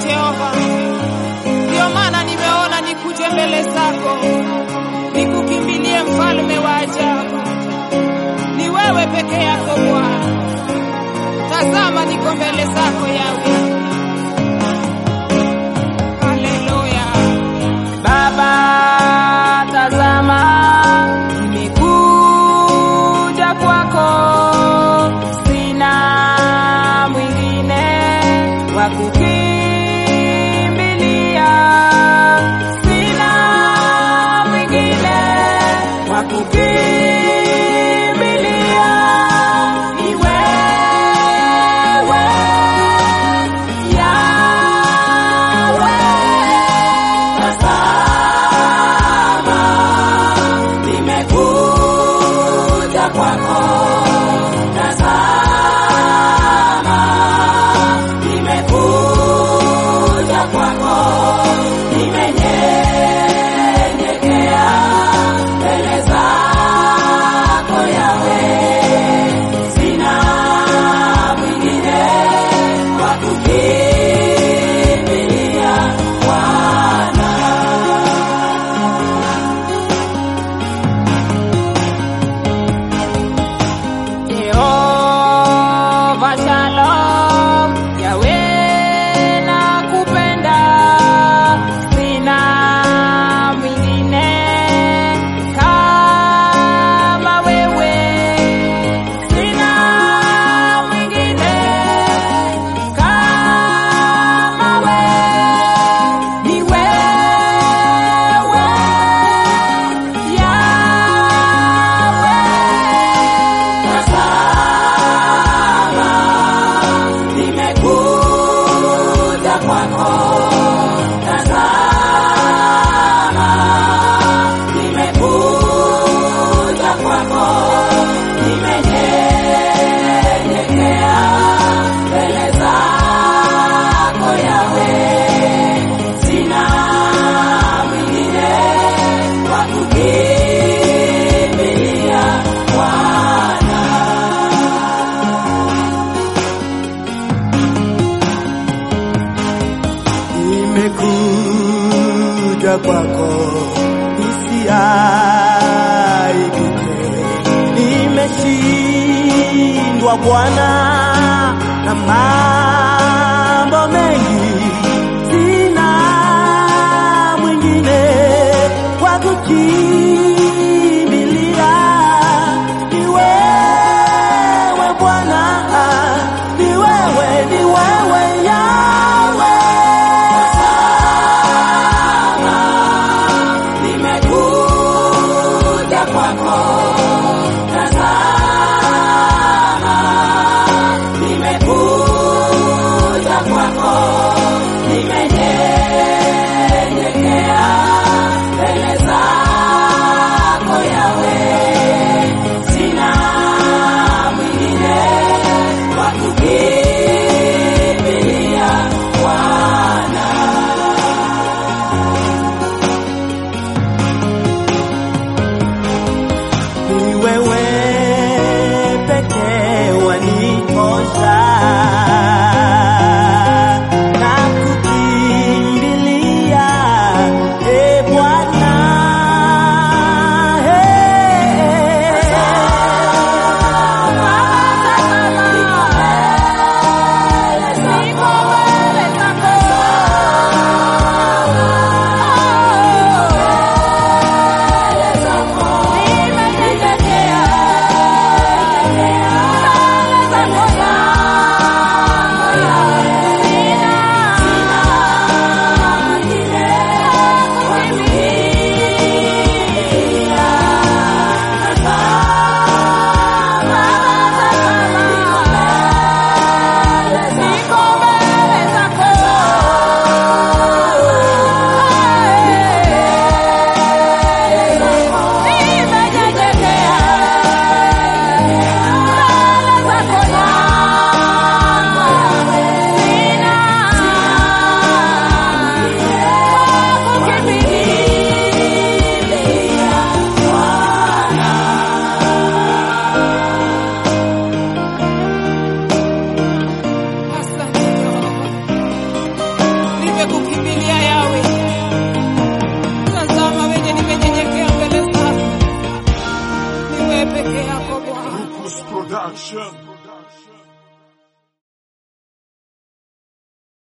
Jehova. Ndio maana nimeona nikuje mbele zako, nikukimbilie mfalme wa ajabu. Ni wewe peke yako Bwana. Tazama, niko mbele zako Yawe. Haleluya. Baba, tazama, nimekuja kwako, sina mwingine wa kukimbilia, sina mwingine wa kukimbilia, ni wewe Yawe. Tazama, nimekuja kwako. Tazama, nimekuja kwako. Nimenyenyekea mbele zako Yawe. Sina mwingine wa kukimbilia Bwana. Jehova Shalom, Yawe nakupenda, sina mwingine kama wewe, sina mwingine kama wewe, ni wewe Yawe. Tazama, nimekuja kwako. Tazama, nimekuja kwako. Nimenyenyekea mbele zako Yawe. Sina mwingine wa kukimbilia Bwana. nimekuja kwako nisiaibike, nimeshindwa Bwana na mambo mengi, sina mwingine wa kukimbilia, ni wewe Bwana, ni wewe, ni wewe Yawe. Nimekuja kwako, tazama, nimekuja kwako, nimenyenyekea mbele zako peke yako Bwana. Rukus Production.